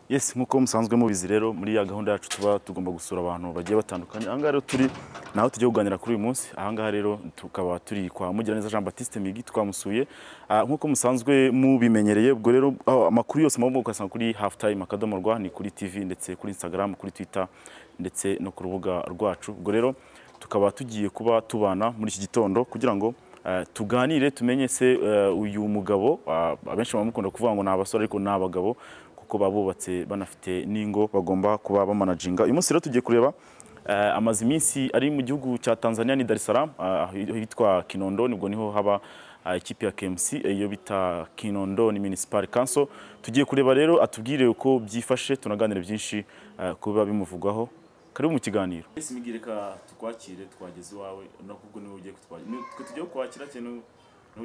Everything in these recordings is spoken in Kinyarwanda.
yes nk'uko musanzwe mubizi rero muri ya gahunda yacu tuba tugomba gusura abantu bagiye batandukanye ahangaha rero turi naho tugiye kuganira kuri uyu munsi ahangaha rero tukaba turi kwa Mugiraneza Jean Baptiste Migi twamusuye Ah, nk'uko musanzwe mubimenyereye ubwo rero ah, amakuru yose muba mukasanga kuri half time akadomo rwa ni kuri TV ndetse kuri Instagram kuri Twitter ndetse no ku rubuga rwacu ubwo rero tukaba tugiye kuba tubana muri iki gitondo kugira ngo eh, tuganire tumenye se eh, uyu mugabo ah, abenshi bamukunda kuvuga ngo ni abasore ariko ni abagabo kuko baba bubatse banafite n'ingo bagomba kuba bamanaginga uyu munsi rero tugiye kureba eh, amaze iminsi ari mu gihugu cya Tanzania ni Dar es Salaam ah, hitwa Kinondo nibwo niho haba ah, ikipe ya KMC iyo bita Kinondo ni Municipal Council tugiye kureba rero atubwire uko byifashe tunaganire byinshi eh, ku biba bimuvugwaho karibu mu kiganiro ese migire ka tukwakire twageze iwawe nakubwo niwe ugiye kutwakira twe tugiye kukwakira cyane niwe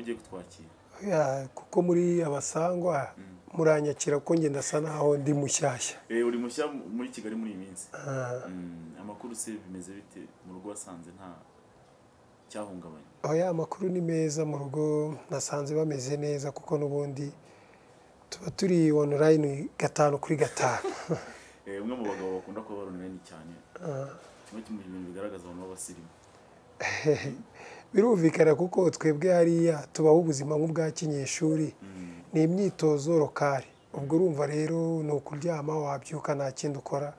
ugiye kutwakira Ya, kuko muri abasangwa muranyakira ko ngenda asa naho ndi mushyashya eh uri mushya muri Kigali muri iyi minsi Ah, Mm, amakuru se bimeze bite mu rugo wasanze nta cyahungabanye oya amakuru ni meza mu rugo nasanze bameze neza kuko n'ubundi tuba turi online gatanu kuri gatanu eh umwe mu bagabo bakunda kuba baronene cyane Ah, kimwe mu bintu bigaragaza abantu b'abasirimu birumvikana kuko twebwe hariya tubaho ubuzima nk'ubwa kinyeshuri Mm, ni imyitozo rokari ubwo urumva rero ni ukuryama wabyuka nta kindi ukora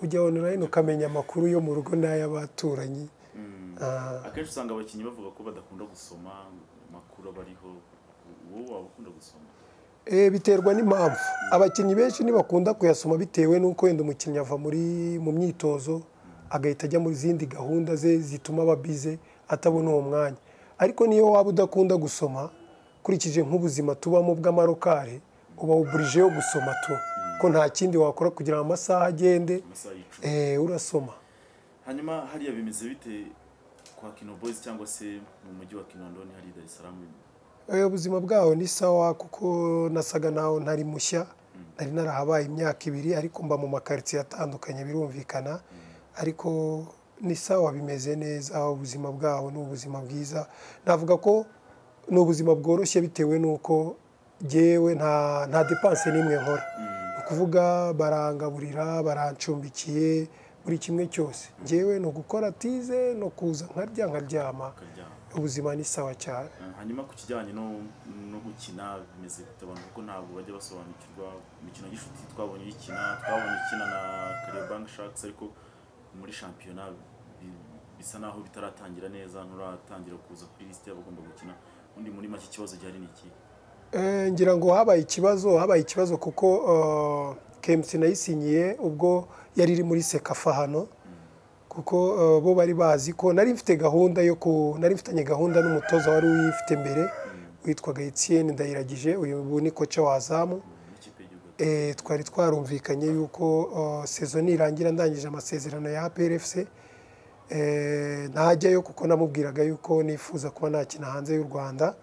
ujya online ukamenya amakuru yo mu rugo n'ay'abaturanyi mm. Ah, akenshi usanga abakinnyi bavuga ko badakunda gusoma amakuru aba ariho wowe waba ukunda gusoma Eh, biterwa n'impamvu abakinnyi benshi ntibakunda kuyasoma bitewe n'uko wenda umukinnyi ava muri mu myitozo agahita ajya mu zindi gahunda ze zituma aba bize atabona uwo mwanya ariko niyo waba udakunda gusoma ukurikije nk'ubuzima tubamo bw'amarokare uba uburije yo gusoma tu ko nta kindi wakora kugira ngo amasaha agende amasaha y'icumi eh, urasoma hanyuma hariya bimeze bite kwa kino boys cyangwa se mu mujyi wa kinondoni hari dar es salaam Eh, ubuzima bwaho ni sawa kuko nasaga naho ntari mushya nari narahabaye imyaka ibiri ariko mba mu makaritsiye atandukanye birumvikana ariko ni sawa bimeze neza ubuzima bwaho ni ubuzima bwiza navuga ko ni ubuzima bworoshye bitewe n'uko jyewe nta nta depanse n'imwe nkora ni ukuvuga barangaburira barancumbikiye buri kimwe cyose jyewe ni ugukora tize no kuza nkarya nkaryama ukaryama ubuzima ni sawa cyane Eh, hanyuma ku kijyanye no, no gukina bimeze bite abantu kuko ntabwo bajya basobanukirwa imikino y'inshuti twabonye uyikina twabonye ukina na karebank sharks ariko muri shampiyona bi- bisa naho bitaratangira neza nturatangira kuza kuri lisite y'abagomba gukina undi muri make ikibazo gihari ni iki Eh, ngira ngo habaye ikibazo habaye ikibazo kuko eh, KMC nayisinyiye ubwo yari iri muri sekafa hano kuko eh, bo bari bazi ko nari mfite gahunda yo ku nari mfitanye gahunda n'umutoza wari uyifite mbere witwaga Etienne Ndayiragije uyu ubu ni koca wazamu n'ikipe y'igihugu Eh, twari twarumvikanye yuko eh, sezo nirangira ndangije amasezerano ya APRFC eh, ntajyayo kuko namubwiraga yuko nifuza kuba nakina hanze y'u Rwanda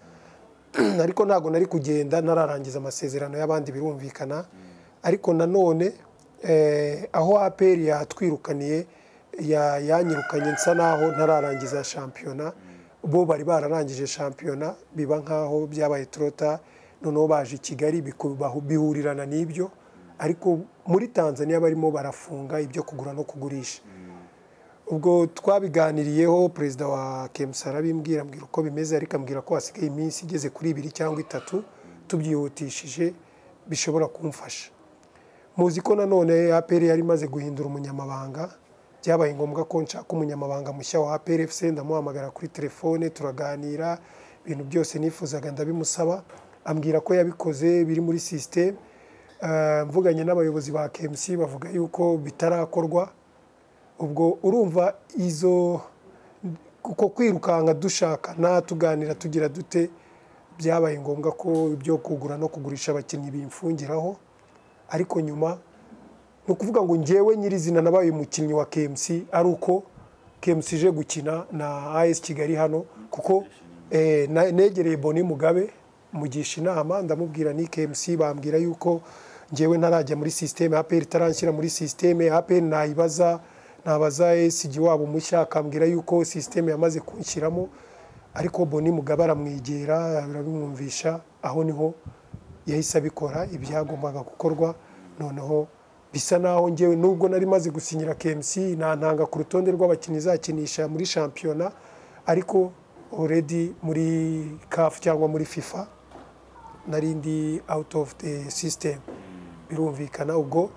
ariko ntabwo nari kugenda ntararangiza amasezerano y'abandi birumvikana ariko nanone eh, aho APR yatwirukaniye ya- yanyirukanye nsa naho ntararangiza shampiyona bo bari bararangije shampiyona biba nkaho byabaye turota noneho baje i kigali biku- bahu- bihurirana n'ibyo ariko muri tanzania barimo barafunga ibyo kugura no kugurisha ubwo twabiganiriyeho perezida wa kemusa arabimbwira ambwira uko bimeze ariko ambwira ko hasigaye iminsi igeze kuri ibiri cyangwa itatu tubyihutishije bishobora kumfasha muzi ko nanone apr yari imaze guhindura umunyamabanga byabaye ngombwa ko nshaka umunyamabanga mushya wa apr fc ndamuhamagara kuri telefone turaganira ibintu byose nifuzaga ndabimusaba ambwira ko yabikoze biri muri sisiteme mvuganye n'abayobozi ba kmc bavuga yuko bitarakorwa ubwo urumva izo kuko kwirukanka dushaka nta tuganira tugira dute byabaye ngombwa ko ibyo kugura no kugurisha abakinnyi bimfungiraho ariko nyuma ni ukuvuga ngo njyewe nyirizina nabaye umukinnyi wa KMC ari uko KMC ije gukina na AS Kigali hano kuko eh, na- negereye Boni Mugabe mugisha inama ndamubwira ni KMC bambwira yuko njyewe ntarajya muri sisiteme APR itaranshyira muri sisiteme APR nayibaza nabaza esigi wabo mushya akambwira yuko sisiteme yamaze kunshyiramo ariko Boni Mugabe aramwegera arabimwumvisha aho niho yahise abikora ibyagombaga gukorwa noneho bisa naho ngewe nubwo nari maze gusinyira KMC nantanga ku rutonde rw'abakinnyi izakinisha muri shampiyona ariko already muri CAF cyangwa muri FIFA nari ndi out of the system birumvikana ubwo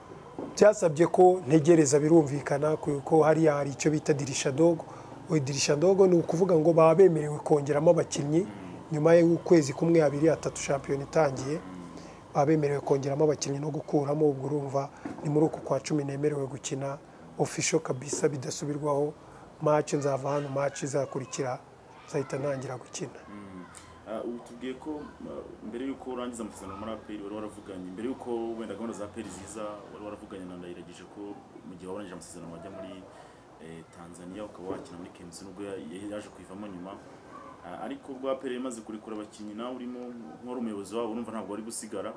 byasabye ko ntegereza birumvikana kuko hariya hari icyo bita dirisha dogo dirisha dogo ni ukuvuga ngo baba bemerewe kongeramo abakinnyi nyuma y'ukwezi kumwe abiri atatu shampiyona itangiye baba bemerewe kongeramo abakinnyi no gukuramo ubwo urumva ni muri uku kwa cumi nemerewe gukina official kabisa bidasubirwaho match nzava hano match izakurikira nzahita ntangira gukina ubu tubwiye ko mbere y'uko urangiza amasezerano muri aperi wari waravuganye mbere y'uko wenda gahunda za aperi ziza wari waravuganye na ndayiragije ko mu gihe warangije amasezerano wajya muri tanzania ukaba wakina muri kemisi nubwo yaje kuyivamo nyuma ariko ubwo aperi imaze kurekura abakinnyi nawe urimo nk'uwari umuyobozi wabo urumva ntabwo wari gusigara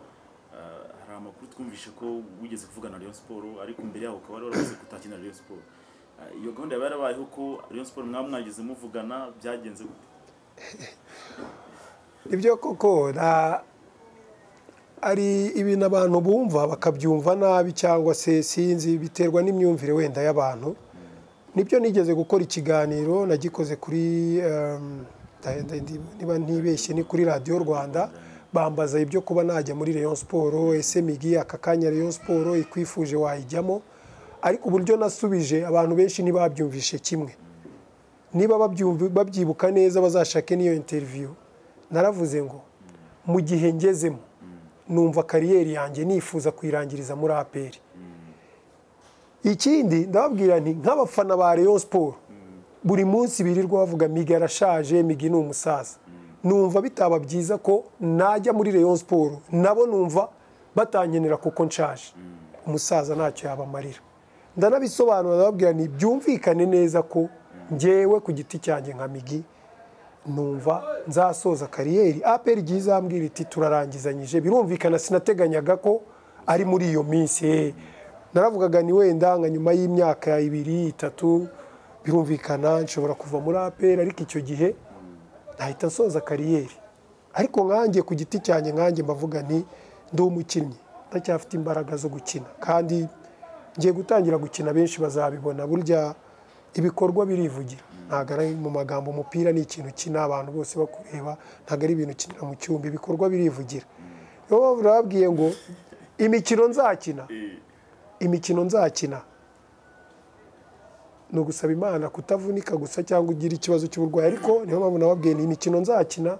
hari amakuru twumvishe ko wigeze kuvugana na Rayon siporo ariko mbere yaho ukaba wari waravuze ko utakina Rayon siporo iyo gahunda yaba yarabayeho ko Rayon siporo mwaba mwageze muvugana byagenze gute ibyo koko ari ibintu abantu bumva bakabyumva nabi cyangwa se sinzi biterwa n'imyumvire wenda y'abantu nibyo nigeze gukora ikiganiro nagikoze kuri niba ntibeshye ni kuri radiyo rwanda bambaza ibyo kuba najya muri Rayon siporo ese migi aka kanya Rayon siporo ikwifuje wayijyamo ariko uburyo nasubije abantu benshi ntibabyumvishe kimwe niba babyibuka neza bazashake n'iyo interiviyu naravuze ngo mu gihe ngezemo numva kariyeri yanjye nifuza kuyirangiriza muri aperi ikindi ndababwira nti nk'abafana ba Rayon siporo buri munsi birirwa bavuga migi arashaje migi ni umusaza numva bitaba byiza ko najya muri Rayon siporo nabo numva batankenera kuko nshaje umusaza ntacyo yabamarira ndanabisobanura ndababwira nti byumvikane neza ko ngewe ku giti cyanjye nka migi numva nzasoza kariyeri aperi igihe izambwira iti turarangizanyije birumvikana sinateganyaga ko ari muri iyo minsi naravugaga ni wenda nka nyuma y'imyaka ibiri itatu birumvikana nshobora kuva muri aperi ariko icyo gihe nahita nsoza kariyeri ariko nkanjye ku giti cyanjye nkanjye mbavuga ni ndi umukinnyi ndacyafite imbaraga zo gukina kandi ngiye gutangira gukina benshi bazabibona burya ibikorwa birivugira ntabwo ari mu magambo umupira ni ikintu kina abantu bose bakureba ntabwo ari ibintu ukinira mu cyumba ibikorwa birivugira niyo mpamvu nababwiye ngo imikino nzakina imikino nzakina ni ugusaba imana kutavunika gusa cyangwa ugira ikibazo cy'uburwayi ariko niyo mpamvu nababwiye ni imikino nzakina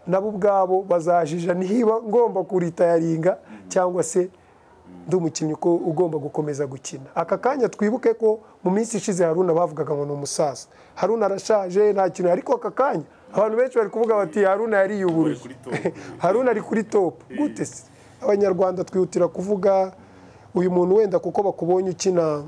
nabo ubwabo bazajija niba ngomba kuritayaringa cyangwa se ndi umukinnyi uko ugomba gukomeza gukina aka kanya twibuke ko mu minsi ishize haruna bavugaga ngo ni umusaza haruna arashaje nta kintu ariko aka kanya abantu benshi bari kuvuga bati haruna yariyuburuye haruna ari kuri topu gute se abanyarwanda twihutira kuvuga uyu muntu wenda kuko bakubonye ukina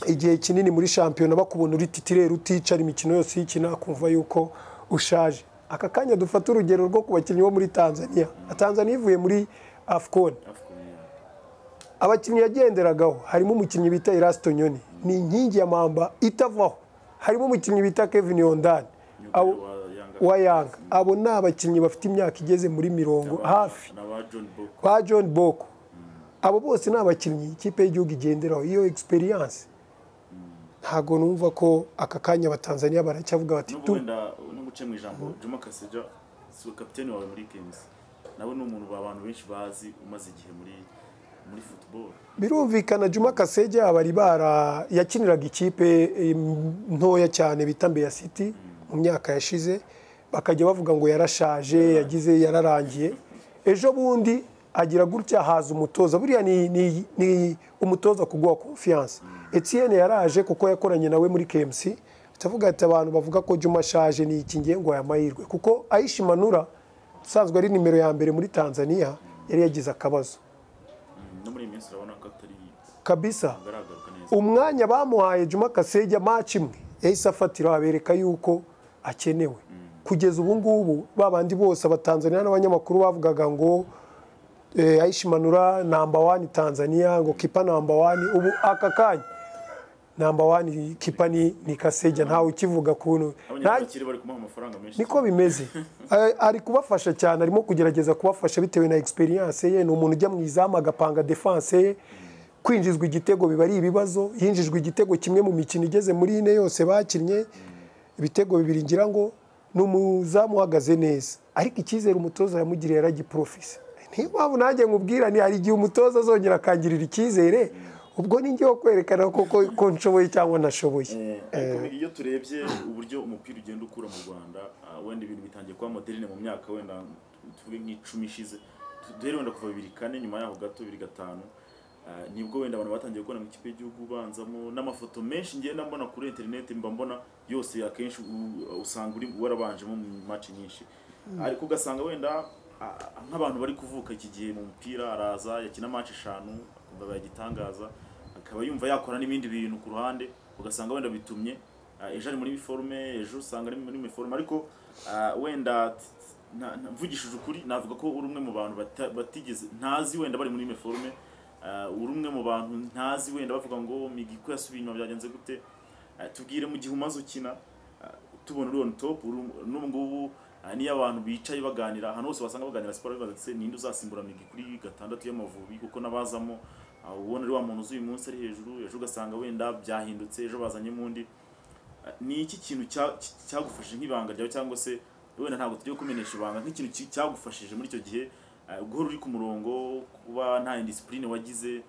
igihe kinini muri shampiyona bakubona uri titirere uticara imikino yose uyikina kumva yuko ushaje aka kanya dufata urugero rwo ku bakinnyi bo muri tanzania tanzania ivuye muri afcon abakinnyi yagenderagaho harimo umukinnyi bita irasito nyoni ni inkingi ya mamba itavaho harimo umukinnyi bita kevin yondani wa yanga abo ni abakinnyi bafite imyaka igeze muri mirongo hafi ba john boko abo bose ni abakinnyi ikipe y'igihugu igenderaho iyo egisperiyanse ntabwo numva ko aka kanya abatanzaniya baracyavuga bati tu no guce mu ijambo juma kaseja si kapitene wawe muri kemisi nawe ni umuntu abantu benshi bazi umaze igihe muri birumvikana juma kasege abari bara yakiniraga ikipe ntoya cyane bita mbeya city mu myaka yashize bakajya bavuga ngo yarashaje yagize yararangiye ejo bundi agira gutya haza umutoza buriya ni umutoza kuguha konfiyanse Etienne yaraje kuko yakoranye nawe muri KMC ndavuga ati abantu bavuga ko juma ashaje ni iki ngengo ya mahirwe kuko ayishi manura usanzwe ari nimero ya mbere muri tanzania yari yagize akabazo kabisa umwanya bamuhaye juma kasejya maci imwe yahise afatira abereka yuko akenewe kugeza ubu ngubu ba bandi bose abatanzaniya n'abanyamakuru bavugaga ngo ayishimanura namba wani tanzaniya ngo kipa namba wani ubu aka kanya namba wani kipa ni kasejya ntawe ukivuga kuntu niko bimeze ari kubafasha cyane arimo kugerageza kubafasha bitewe na egisperiyanse ye ni umuntu ujya mu izamu agapanga defanse ye kwinjizwa igitego biba ari ibibazo yinjijwe igitego kimwe mu mikino igeze muri ine yose bakinnye ibitego bibiri ngira ngo ni umuzamu uhagaze neza ariko icyizere umutoza yamugiriye yaragiporofise niyo mpamvu nanjye nkubwirane hari igihe umutoza azongera akangirira icyizere ubwo ni njyewe kwerekana ko nshoboye cyangwa ntashoboye iyo turebye uburyo umupira ugenda ukura mu rwanda wenda ibintu bitangiye kuba moderne mu myaka wenda tuvuge nk'icumi ishize duhere wenda kuva bibiri kane nyuma yaho gato bibiri gatanu nibwo wenda abantu batangiye gukora mu ikipe y'igihugu ubanzamo n'amafoto menshi ngenda mbona kuri interineti mba mbona yose akenshi usanga uri warabanjemo mu maci nyinshi ariko ugasanga wenda nk'abantu bari kuvuka iki gihe mu mupira araza yakina maci eshanu akumva bayagitangaza akaba yumva yakora n'ibindi bintu ku ruhande ugasanga wenda bitumye ejo ari muri uniforme ejo usanga ari muri uniforme ariko wenda mvugishije ukuri navuga ko uri umwe mu bantu batigeze ntazi wenda bari muri uniforme uri umwe mu bantu ntazi wenda bavuga ngo migi ko yasubiye inyuma byagenze gute tubwire mu gihe umaze ukina tubona uri on top n'ubu ngubu niyo abantu bicaye baganira ahantu hose wasanga baganira siporo bibaza ndetse ninde uzasimbura migi kuri gatandatu y'amavubi kuko n'abazamo ubona ari wa muntu uzi uyu munsi ari hejuru ejo ugasanga wenda byahindutse ejo bazanyemo undi ni iki kintu cyagufashije nk'ibanga ryawe cyangwa se wenda ntabwo tugiye kumenyesha ibanga nk'ikintu cyagufashije muri icyo gihe guhora uri ku murongo kuba nta indisipurine wagize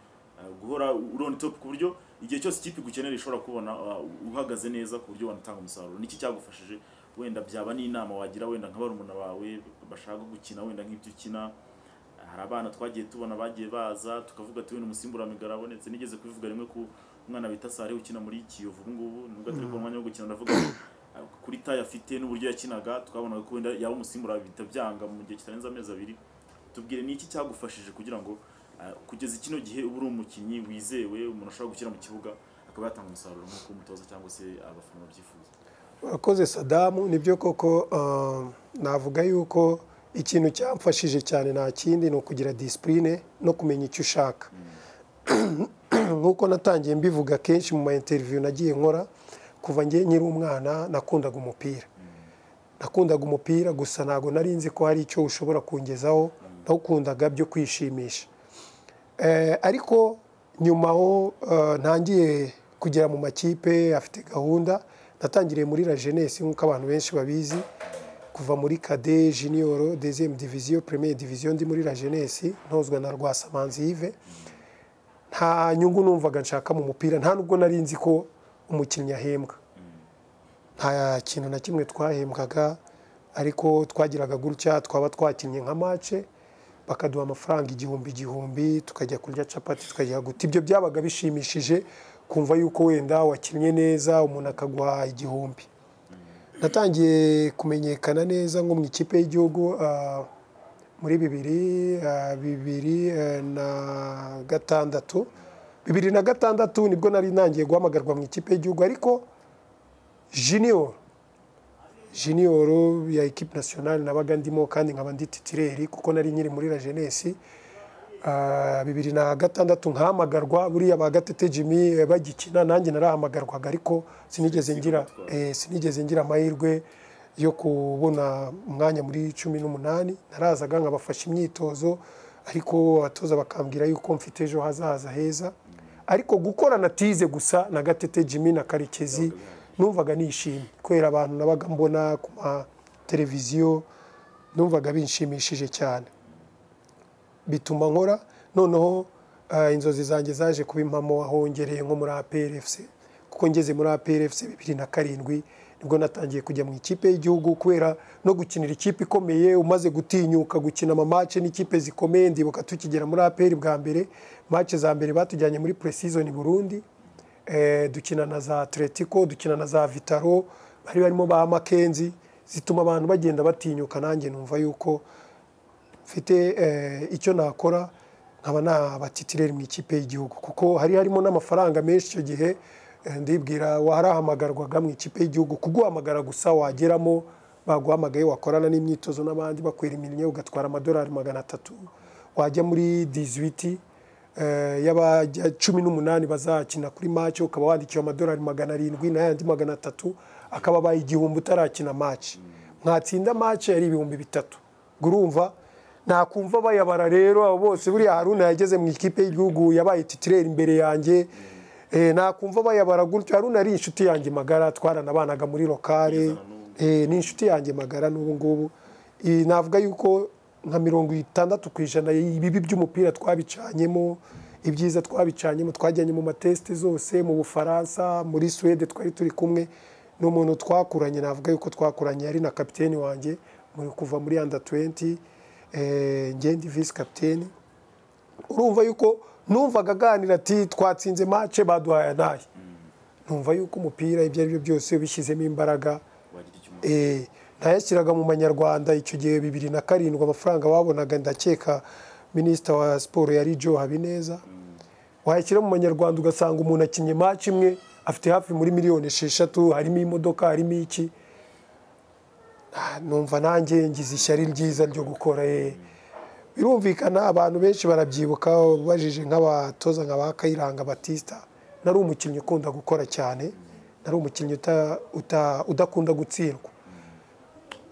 guhora uroni topu ku buryo igihe cyose ikipe igukenera ishobora kubona uhagaze neza ku buryo wanatanga umusaruro niki cyagufashije wenda byaba n'inama wagira wenda nka barumuna bawe bashaka gukina wenda nk'ibyo ukina hari abana twagiye tubona bagiye baza tukavuga ati wenda umusimburamigara arabonetse nigeze kubivuga rimwe ku mwana bita sare ukina muri kiyovu ubu ngubu nubwo atari kubona umwanya wo gukina ndavuga kuri tayo afite n'uburyo yakinaga twabonaga ko wenda yaba umusimbura bihita byanga mu gihe kitarenze amezi abiri tubwire ni iki cyagufashije kugira ngo kugeza kino gihe uba uri umukinnyi wizewe umuntu ashobora gushyira mu kibuga akaba yatanga umusaruro nk'uko umutoza cyangwa se abafana babyifuza urakoze sadamu nibyo koko navuga yuko ikintu cyamfashije cyane nta kindi ni ukugira disipurine no kumenya icyo ushaka nk'uko natangiye mbivuga kenshi mu ma interiviyu nagiye nkora kuva ngiye nkiri umwana nakundaga umupira nakundaga umupira gusa ntabwo narinzi ko hari icyo ushobora kungezaho ntukundaga byo kwishimisha ariko nyuma aho ntangiye kugera mu makipe afite gahunda natangiriye muri la jeunesse nk'uko abantu benshi babizi kuva muri kade jiniyoro dezemu diviziyo premiye diviziyo ndi muri la jeunesse ntozwa na rwasamanzi yive nta nyungu numvaga nshaka mu mupira nta nubwo nari nzi ko umukinnyi ahembwa nta kintu na kimwe twahembwaga ariko twagiraga gutya twaba twakinnye nka mace bakaduha amafaranga igihumbi igihumbi tukajya kurya capati tukajya guta ibyo byabaga bishimishije kumva yuko wenda wakinnye neza umuntu akaguha igihumbi natangiye kumenyekana neza nko mu ikipe y'igihugu muri bibiri bibiri na gatandatu bibiri na gatandatu nibwo nari ntangiye guhamagarwa mu ikipe y'igihugu ariko junior junior ya ekipe nasiyonari nabaga ndimo kandi nkaba ndi titireri kuko nari nyiri muri la jeunesse bibiri na gatandatu nkahamagarwa buriya ba gatete jimmy bagikina nanjye narahamagarwaga ariko sinigeze ngira sinigeze ngira amahirwe yo kubona umwanya muri cumi n'umunani narazaga nkabafasha imyitozo ariko abatoza bakambwira yuko mfite ejo hazaza heza ariko gukorana tize gusa na gatete jimmy na karekezi numvaga nishimye kubera abantu nabaga mbona ku mateleviziyo numvaga binshimishije cyane bituma nkora noneho inzozi zanjye zaje kuba impamo aho ngereye nko muri APRFC kuko ngeze muri APRFC bibiri na karindwi nibwo natangiye kujya mu ikipe y'igihugu kubera no gukinira ikipe ikomeye umaze gutinyuka gukina amamace n'ikipe zikomeye ndibuka tukigera muri APR bwa mbere mace za mbere batujyanye muri preseason Burundi dukina na za atletico dukina na za vitaro bari barimo ba makenzi zituma abantu bagenda batinyuka nanjye numva yuko mfite icyo nakora nkaba nabatitireri mu ikipe y'igihugu kuko hari harimo n'amafaranga menshi icyo gihe ndibwira warahamagarwaga mu ikipe y'igihugu kuguhamagara gusa wageramo baguhamagaye wakorana n'imyitozo n'abandi bakwera imirimo ugatwara amadolari magana atatu wajya muri diziwiti y'abajya cumi n'umunani bazakina kuri maci ukaba wandikiwe amadolari magana arindwi n'ayandi magana atatu akaba abaye igihumbi utarakina maci mwatsinda maci yari ibihumbi bitatu urumva nakumva bayabara rero abo bose buriya haruna yageze mu ikipe y'igihugu yabaye titireri imbere yanjye Eh, nakumva bayabara gutyo haruna ari inshuti yanjye magara twaranabanaga muri lokale Eh, ni inshuti yanjye magara n'ubu ngubu Eh, navuga yuko nka mirongo itandatu ku ijana ibibi by'umupira twabicanyemo ibyiza twabicanyemo twajyanye mu matesite zose mu bufaransa muri suwede twari turi kumwe ni umuntu twakuranye navuga yuko twakuranye yari na kapiteni wanjye muri kuva muri anda 20 eh, ngende visi kapiteni urumva yuko numvaga aganira ati twatsinze mace baduhaye naye numva yuko umupira ibyo ari byo byose ubishyizemo imbaraga eh, nayashyiraga mu manyarwanda icyo gihe bibiri na karindwi amafaranga babonaga ndakeka minisita wa siporo yari joe habineza wayashyira mu manyarwanda ugasanga umuntu akinnye maci imwe afite hafi muri miliyoni esheshatu harimo imodoka harimo iki Ah, numva nanjye ngize ishyari ryiza ryo gukora eh. birumvikana abantu benshi barabyibuka ubajije nk'abatoza nka ba kayiranga batista nari umukinnyi ukunda gukora cyane nari umukinnyi uta- uta- udakunda gutsindwa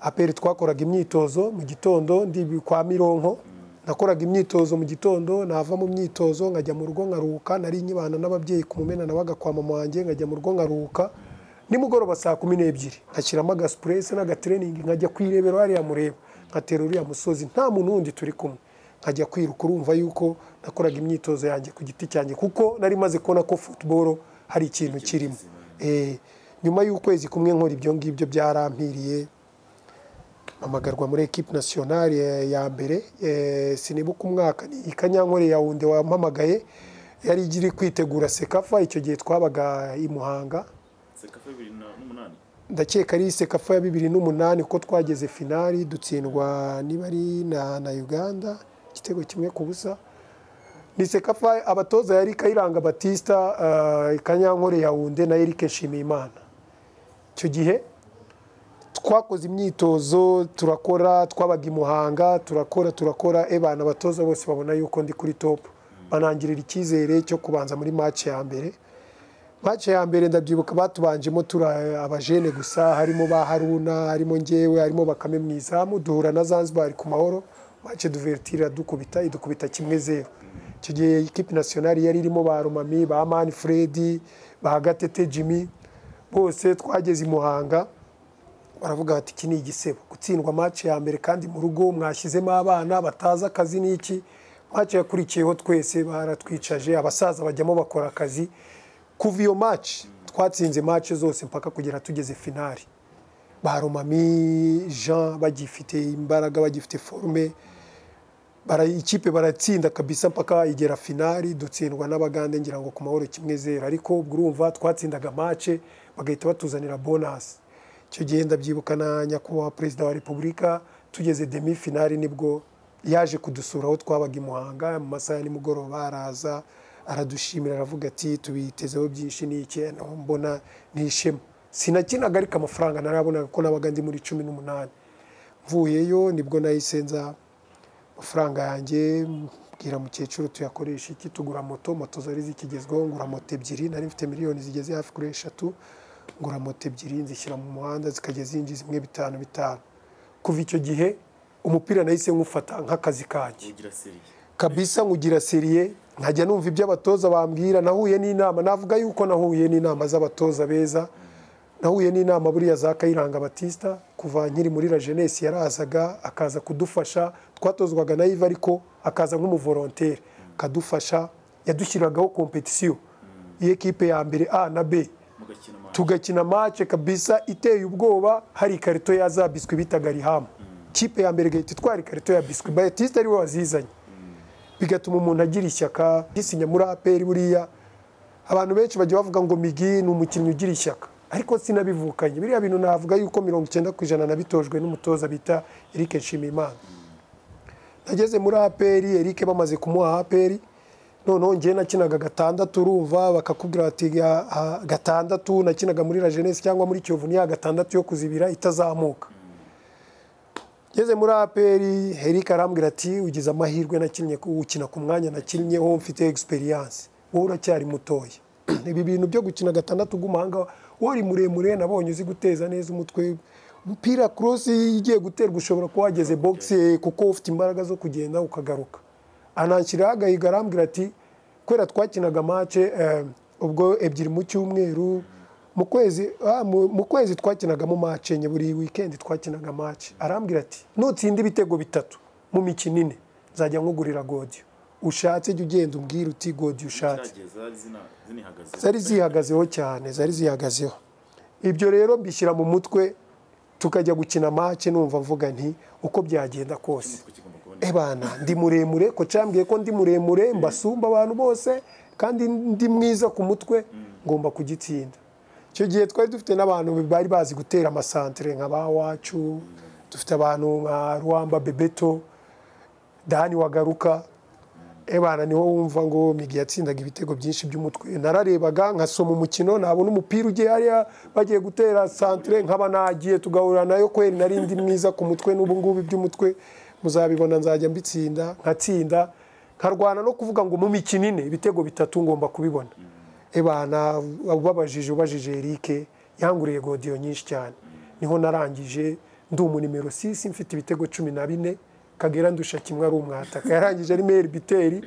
aperi twakoraga imyitozo mu gitondo ndi kwa mironko nakoraga imyitozo mu gitondo nava mu myitozo nkajya mu rugo nkaruhuka nari nkibana n'ababyeyi ku mumena nabaga kwa mama wanjye nkajya mu rugo nkaruhuka nimugoroba saa kumi n'ebyiri nkashyiramo agasipuresi n'agatreningi nkajya kwirebera hariya mureba nkatera uriya musozi nta muntu wundi turi kumwe nkajya kwiruka urumva yuko nakoraga imyitozo yanjye ku giti cyanjye kuko nari maze kubona ko futuboro hari ikintu kirimo Eh, nyuma y'ukwezi kumwe nkora ibyo ngibyo byarampiriye mpamagarwa muri ekipe nasiyonari eh, ya mbere eh, sinibuka umwaka ni ikanyankore ya wundi wampamagaye yari iri kwitegura sekafa icyo gihe twabaga i muhanga sekafa bibiri n'umunani ndakeka ari sekafa ya bibiri n'umunani kuko twageze finali dutsindwa niba ari na, na uganda igitego kimwe ku busa ni sekafa abatoza yari kayiranga batista uh, kanyankore yawunde na erike nshimiyimana icyo gihe twakoze imyitozo turakora twabaga i muhanga turakora turakora ebana abatoza bose babona yuko ndi kuri topu banangirira icyizere cyo kubanza muri match ya mbere mace ya mbere ndabyibuka batubanjemo turi abajene gusa harimo ba haruna harimo ngewe harimo bakame mu izamu duhura na zanzibar ku mahoro mace duvertira dukubita idukubita kimwe zeru icyo gihe ikipe nasiyonari yari irimo ba rumami ba mani fredi ba gatete jimmy bose twageze i muhanga baravuga bati iki ni igisebo gutsindwa mace ya mbere kandi mu rugo mwashyizemo abana batazi akazi n'iki mace yakurikiyeho twese baratwicaje abasaza bajyamo bakora akazi kuva iyo mace twatsinze mace zose mpaka kugera tugeze finali ba Romami jean bagifite imbaraga bagifite forume bara, ikipe baratsinda kabisa mpaka igera finali dutsindwa n'abagande ngira ngo ku mahoro kimwe zero ariko ubwo urumva twatsindaga mace bagahita batuzanira bonasi icyo gihe ndabyibuka na nyakubahwa perezida wa repubulika tugeze demi finali nibwo yaje kudusura aho twabaga i muhanga mu masaha ya nimugoroba araza aradushimira aravuga ati tubitezeho byinshi ni iki No, mbona ni ishema sinakinaga ariko amafaranga narabonaga ko nabaga ndi muri cumi n'umunani mvuyeyo nibwo nahise nza amafaranga yanjye mbwira mukecuru tuyakoresha iki tugura moto moto zari zikigezweho ngura moto ebyiri nari mfite miliyoni zigeze hafi kuri eshatu ngura moto ebyiri nzishyira mu muhanda zikajya zinjiza imwe bitanu bitanu kuva icyo gihe umupira nahise nywufata nk'akazi kanjye ugira seriye kabisa nkugira seriye nkajya numva ibyo abatoza bambwira nahuye n'inama navuga yuko nahuye n'inama z'abatoza beza nahuye n'inama buriya za kayiranga batista kuva nkiri muri la jeunesse yarazaga akaza kudufasha twatozwaga na iva ariko akaza nk'umuvolontere akadufasha yadushyiragaho kompetisiyo y'ikipe ya mbere a na b mugakina amazi tugakina mace kabisa iteye ubwoba hari ikarito ya za biswi bitaga rihamu kipe ya mbere igahita itwara ikarito ya biswi bayatista ariwe wazizanye bigatuma umuntu agira ishyaka gisinya muri aperi buriya abantu benshi bajya bavuga ngo migi ni umukinnyi ugira ishyaka ariko sinabivukanye biriya bintu navuga yuko mirongo icyenda ku ijana nabitojwe n'umutoza bita erike nshimiyimana nageze muri aperi erike bamaze kumuha aperi noneho ngewe nakinaga gatandatu urumva bakakubwira bati "Ya, ah, gatandatu nakinaga muri la jeunesse cyangwa muri kiyovu ni ya gatandatu yo kuzibira itazamuka ngeze muri aperi herike arambwira ati ugize amahirwe nakinnye ku- ukina ku mwanya nakinnyeho mfite egisperiyanse wowe uracyari mutoya ibi bintu byo gukina gatandatu bw'umuhanga wari muremure nabonye uzi guteza neza umutwe umupira korosi iyo ugiye guterwa ushobora kuba wageze bogisi kuko ufite imbaraga zo kugenda ukagaruka ananshyiraho agahiga arambwira ati kubera twakinaga mace ubwo ebyiri mu cyumweru mu kwezi ah, mu- mu kwezi twakinagamo mace enye buri wikendi twakinaga mace arambwira ati nutsinda ibitego bitatu mu mikino ine nzajya nkugurira godiyo ushatse jya ugenda umbwira uti godiyo ushatse zari zihagazeho cyane zari zihagazeho ibyo rero mbishyira mu mutwe tukajya gukina mace numva mvuga nti uko byagenda kose ebana ndi muremure ko cyambwiye ko ndi muremure mbasumba abantu bose kandi ndi mwiza ku mutwe ngomba kugitsinda icyo gihe twari dufite n'abantu bari bazi gutera amasantere nka ba wacu dufite abantu nka ruwamba bebeto dani wagaruka ebana niho wumva ngo migi yatsindaga ibitego byinshi by'umutwe nararebaga nkasoma umukino nabona umupira ugiye hariya bagiye gutera santire nkaba nagiye tugahura nayo kweri nari ndi mwiza ku mutwe n'ubu ngubu iby'umutwe muzabibona nzajya mbitsinda nkatsinda nkarwana no kuvuga ngo mu mikino ine ibitego bitatu ngomba kubibona ebana ubabajije ubajije erike yanguriye godiyo nyinshi cyane niho narangije ndi umunimero sisi mfite ibitego cumi na bine kagera ndusha kimwe ari umwataka yarangije ari meri biteri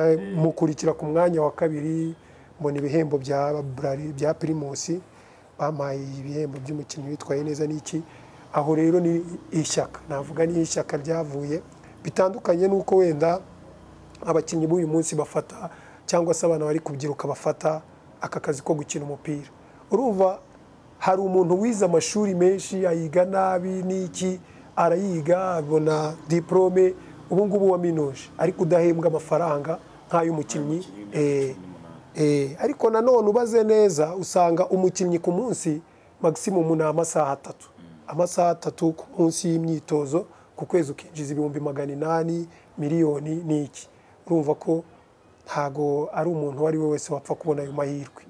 ndamukurikira ku mwanya wa kabiri mbona ibihembo bya Brali- bya pirimusi bampaye ibihembo by'umukinnyi witwaye neza n'iki aho rero ni ishyaka navuga ni ishyaka ryavuye bitandukanye n'uko wenda abakinnyi b'uyu munsi bafata cyangwa se abana bari kubyiruka bafata aka kazi ko gukina umupira urumva hari umuntu wize amashuri menshi ayiga nabi n'iki arayiga abona diporome ubu ngubu waminuje ariko udahembwa amafaranga nk'ay'umukinnyi eh, eh, ariko nanone ubaze neza usanga umukinnyi ku munsi magisimumu ni amasaha atatu amasaha atatu ku munsi y'imyitozo ku kwezi ukinjiza ibihumbi magana inani miliyoni n'iki urumva ko ntago ari umuntu uwo ari we wese wapfa kubona ayo mahirwe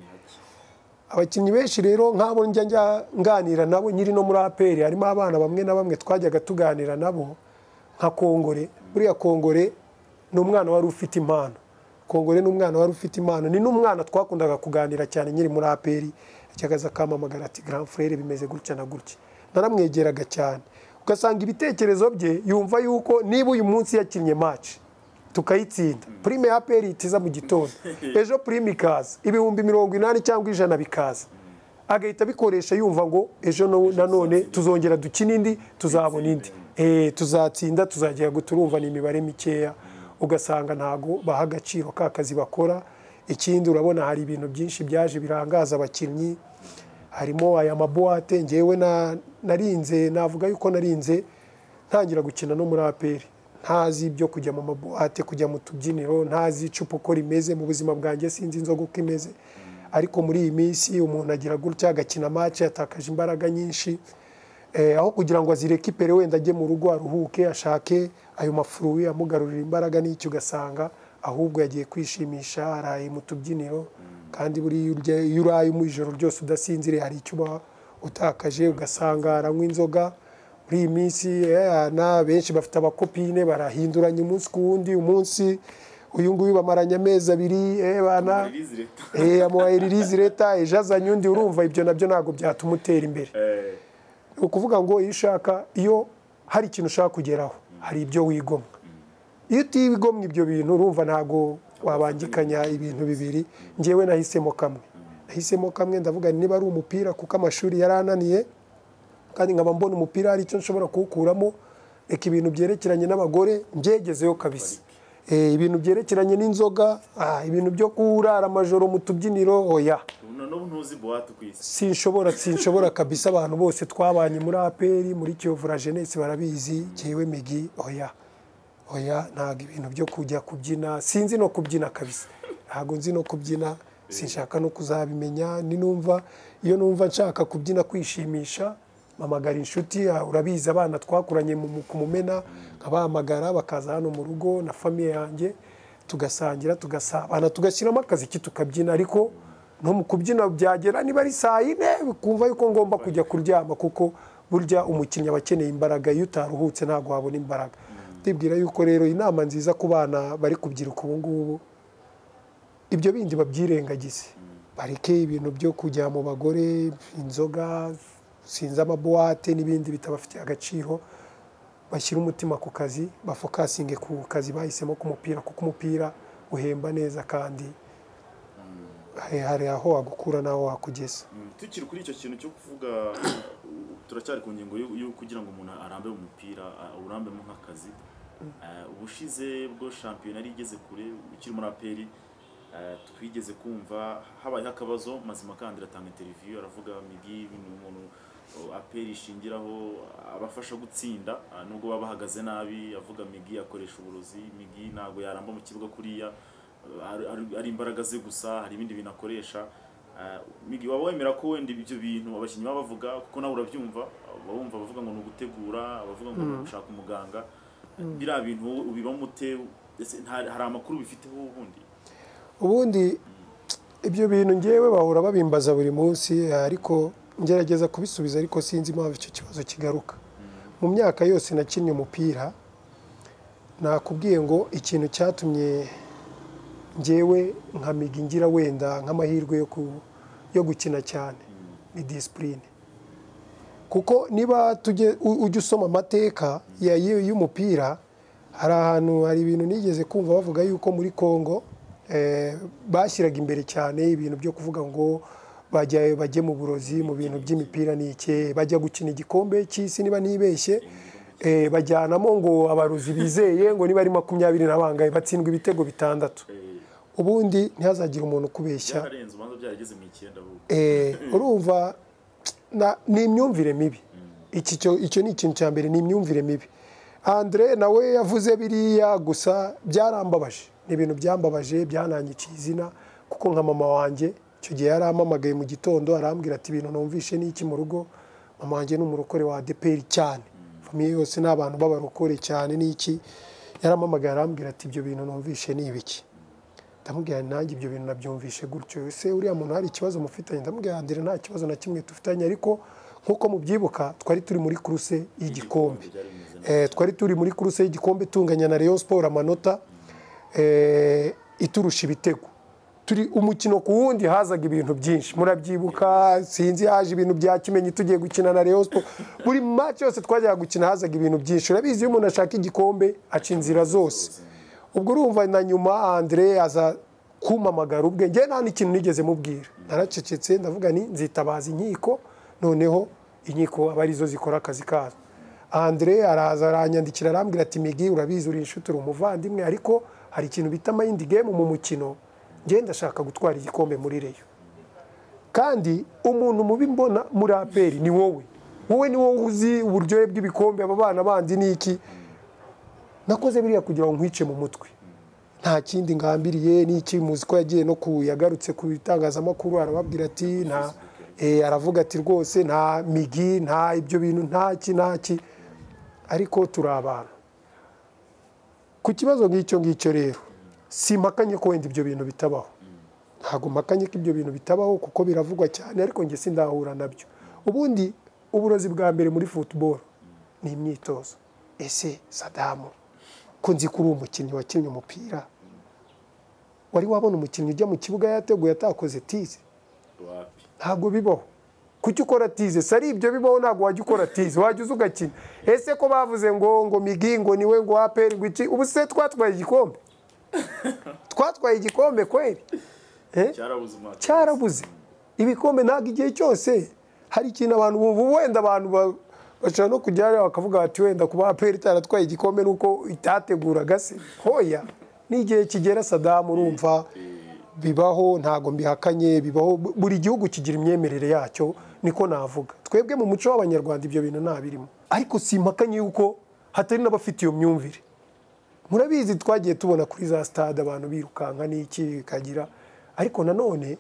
abakinnyi benshi rero nk'abo njya njya nganira nabo nyiri no muri aperi harimo abana bamwe na bamwe twajyaga tuganira nabo nka kongore buriya kongore ni umwana wari ufite impano kongore ni umwana wari ufite impano ni n'umwana twakundaga kuganira cyane nyiri muri aperi yajyaga akamamagara ati grand frere bimeze gutya na gutya naramwegeraga cyane ugasanga ibitekerezo bye yumva yuko niba uyu munsi yakinnye match tukayitsinda prime ya aperi itiza mu gitondo ejo prime ikaza ibihumbi mirongo inani cyangwa ijana bikaza agahita abikoresha yumva ngo ejo no- nanone tuzongera dukina indi tuzabona indi Eh, tuzatsinda tuzagera guta urumva ni imibare mikeya ugasanga ntago baha agaciro ka kazi bakora ikindi urabona hari ibintu byinshi byaje birangaza abakinnyi harimo aya mabuwate ngewe na- narinze navuga yuko narinze ntangira gukina no muri aperi ntazi ibyo kujya mu mabuwate kujya mu tubyiniro ntazi icupa uko rimeze mu buzima bwanjye sinzi inzoga uko imeze ariko muri iyi minsi umuntu agira gutya agakina mace yatakaje imbaraga nyinshi Eh, aho kugira ngo azirekipere wenda ajye mu rugo aruhuke ashake ayo mafuruwi amugarurira imbaraga n'icyo ugasanga ahubwo yagiye kwishimisha araye mu tubyiniro kandi buriya urya- iyo uraye mu ijoro ryose udasinziriye hari icyo uba utakaje ugasanga aranywa inzoga muri iyi minsi eh, na benshi bafite abakopine barahinduranya umunsi ku wundi umunsi uyu nguyu bamaranye amezi abiri eh, bana Eh, amuhaye ririzi leta ejo azanye undi urumva ibyo nabyo ntabwo byatuma utera imbere ni ukuvuga ngo iyo ushaka iyo hari ikintu ushaka kugeraho hari ibyo wigomwa iyo utigomwa ibyo bintu urumva ntabwo wabangikanya ibintu bibiri ngewe nahisemo kamwe nahisemo kamwe ndavuga nti niba ari umupira kuko amashuri yari ananiye kandi nkaba mbona umupira hari icyo nshobora kuwukuramo reka ibintu byerekeranye n'abagore mbyegezeyo kabisa Eh, ibintu byerekeranye n'inzoga ah, ibintu byo kurara amajoro mu tubyiniro oya n'ubu ntuzi buwate ku isi sinshobora sinshobora kabisa abantu bose twabanye muri aperi muri kiyovu la jeunesse barabizi jyewe migi oya oya ntabwo ibintu byo kujya kubyina sinzi no kubyina kabisa ntabwo nzi no kubyina sinshaka no kuzabimenya ni numva iyo numva nshaka kubyina kwishimisha mpamagara inshuti ah, urabizi abana twakuranye mu- mu- ku mumena nkabahamagara bakaza hano mu rugo na famiye yanjye tugasangira tugasabana tugashyiramo akaziki tukabyina ariko no mu kubyina byagera niba ari saa yine ukumva yuko ngomba kujya kuryama kuko burya umukinnyi aba akeneye imbaraga iyo utaruhutse ntabwo wabona imbaraga ndibwira yuko rero inama nziza ku bana bari kubyiruka ubu ngubu ibyo bindi babyirengagize bareke ibintu byo kujya mu bagore inzoga sinzi amabuwate n'ibindi bitabafitiye agaciro bashyira umutima ku kazi bafokasinge ku kazi bahisemo k'umupira kuko umupira uhemba neza kandi hari aho wagukura n'aho wakugeza tukiri kuri icyo kintu cyo kuvuga turacyari ku ngingo yo kugira ngo umuntu arambe mu mupira urambemo nk'akazi ubushize bwo shampiyona yari igeze kure ukiri muri aperi twigeze kumva habayeho akabazo mazima kandi iratanga interiviyu aravuga migi ni umuntu aperi ishingiraho abafasha gutsinda nubwo baba bahagaze nabi avuga migi akoresha uburozi migi ntabwo yaramba mu kibuga kuriya ari imbaraga ze gusa hari ibindi bintu akoresha migi waba wemera ko wenda ibyo bintu abakinnyi baba bavuga kuko nawe urabyumva bumva abavuga ngo ni ugutegura abavuga ngo ni ugushaka umuganga biriya bintu ubibamo ute hari amakuru bifiteho ubundi ubundi ibyo bintu ngewe bahora babimbaza buri munsi ariko ngerageza kubisubiza ariko sinzi impamvu icyo kibazo kigaruka mu myaka yose nakinnye umupira nakubwiye ngo ikintu cyatumye ngewe nka migi ngira wenda nk'amahirwe yo gukina cyane ni disipurine kuko niba ujya usoma amateka y'umupira hari ahantu hari ibintu nigeze kumva bavuga yuko muri congo bashyiraga imbere cyane ibintu byo kuvuga ngo bajya bajye mu burozi mu bintu by'imipira ni iki bajya gukina igikombe cy'isi niba nibeshye bajyanamo ngo abarozi bizeye ngo niba ari makumyabiri na bangaye batsindwa ibitego bitandatu ubundi ntihazagire umuntu ukubeshya urumva ni imyumvire mibi icyo ni ikintu cya mbere ni imyumvire mibi andire nawe yavuze biriya gusa byarambabaje ni ibintu byambabaje byanangiciye izina kuko nka mama wanjye icyo gihe yari amamagaye mu gitondo arambwira ati ibintu numvishe n'iki mu rugo mama wanjye ni umurokore wa adeperi cyane famiye yose ni abantu b'abarokore cyane n'iki yari amamagaye arambwira ati ibyo bintu numvishe ni ibiki ndamubwira nanjye ibyo bintu nabyumvishe gutyo ese uriya muntu hari ikibazo mufitanye ndamubwira ndire nta kibazo na kimwe dufitanye ariko nk'uko mubyibuka twari turi muri kuruse y'igikombe twari turi muri kuruse y'igikombe tunganya na Rayon siporo amanota iturusha ibitego turi umukino ku wundi hazaga ibintu byinshi murabyibuka sinzi haje ibintu bya kimenyi tugiye gukina na Rayon Sport buri match yose twajyaga gukina hazaga ibintu byinshi urabizi iyo umuntu ashaka igikombe aca inzira zose ubwo urumva na nyuma Andre aza kumamagara ubwe njye nta n'ikintu nigeze mubwira naracecetse ndavuga ni nzitabaza inkiko noneho inkiko aba arizo zikora akazi kazo Andre araza aranyandikira arambwira ati migi urabizi uri inshuti uri umuvandimwe ariko hari ikintu bita mayindi gemu mu mukino ngenda ashaka gutwara igikombe muri reyo kandi umuntu mubi mbona muri aperi ni wowe wowe ni wowe uzi uburyohe bw'ibikombe aba bana bandi n'iki nakoze biriya kugira ngo nkwice mu mutwe nta kindi ngambiriye n'iki muzi ko yagiye no ku yagarutse ku bitangazamakuru arababwira ati nta aravuga ati rwose nta migi nta ibyo bintu ntaki ntaki ariko turi abantu ku kibazo nk'icyo ngicyo rero si mpakanye ko wenda ibyo bintu bitabaho ntabwo mpakanye ko ibyo bintu bitabaho kuko biravugwa cyane ariko njye sindahura nabyo ubundi uburozi bwa mbere muri futuboro ni imyitozo ese sadamu ko nzi ko uri umukinnyi wakinnye umupira wari wabona umukinnyi ujya mu kibuga yateguye atakoze tize ntabwo bibaho kuki ukora tize si ari ibyo bibaho ntabwo wajya ukora tize wajya uza ugakina ese ko bavuze ngo ngo migi ngo niwe ngo aperi ngo iki ubu se twatwaye igikombe twatwaye igikombe kweri cyarabuze ibikombe ntabwo igihe cyose hari ikintu abantu bumva wenda abantu bashobora no kujya hariya bakavuga bati wenda kuba aperi itaratwaye igikombe nuko itateguraga se hoya n'igihe kigera sadamu urumva bibaho ntabwo mbihakanye bibaho buri gihugu kigira imyemerere yacyo niko navuga twebwe mu muco w'abanyarwanda ibyo bintu ntabirimo ariko si impakanye yuko hatari n'abafite iyo myumvire murabizi twagiye tubona kuri za sitade abantu birukanka n'iki bikagira ariko nanone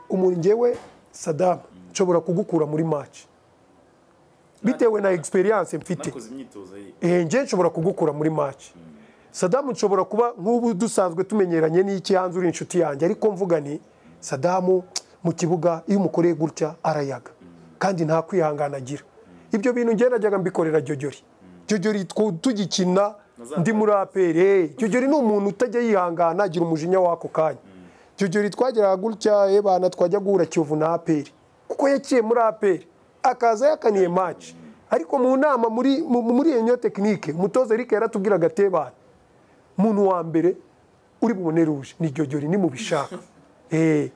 umuntu ngewe sadamu nshobora kugukura muri maci bitewe na egisperiyanse mfite njye nshobora kugukura muri maci sadamu nshobora kuba nk'ubu dusanzwe tumenyeranye n'iki hanze uri inshuti yanjye ariko mvuga ni sadamu mu kibuga iyo umukoreye gutya arayaga kandi nta kwihangana agira ibyo bintu najyaga mbikorera jyojyori jyojyori tugikina ndi muri aperi jyojyori ni umuntu utajya yihangana agira umujinya w'ako kanya jyojyori twageraga gutya ebana twajya guhura kiyovu na aperi kuko yaciye muri aperi akaza yakaniye maci ariko mu nama muri mu- muri iyo nyo tekinike umutoza Eric yaratubwiraga atebana umuntu wa mbere uri bubone ruje ni jyojyori nimubishaka eh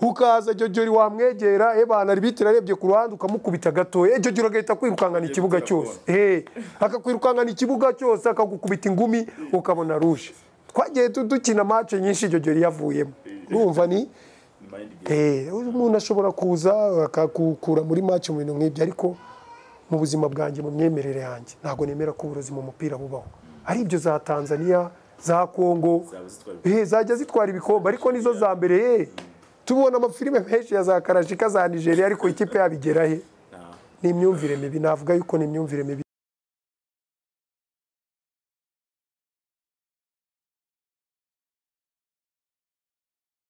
ukaza jyojyori wamwegera ebana arbitire arebye ku ruhande ukamukubita gato eh jyojyori agahita kwirukangana ikibuga cyose eh akakwirukangana ikibuga cyose akagukubita ingumi ukabona ruje twagiye tu- dukina match nyinshi jyojyori yavuyemo urumva ni Eh, umuntu ashobora kuza akakukura muri match mu bintu nk'ibyo ariko mu buzima bwanjye mu myemerere yanjye ntabwo nemera ko uburozi mu mupira bubaho ari ibyo za tanzania za kongo eh, zajya zitwara ibikombe ariko nizo za mbere eh. tubona amafilime menshi ya za karashika za nigeria ariko ikipe yabigera he ni imyumvire mibi navuga yuko ni imyumvire mibi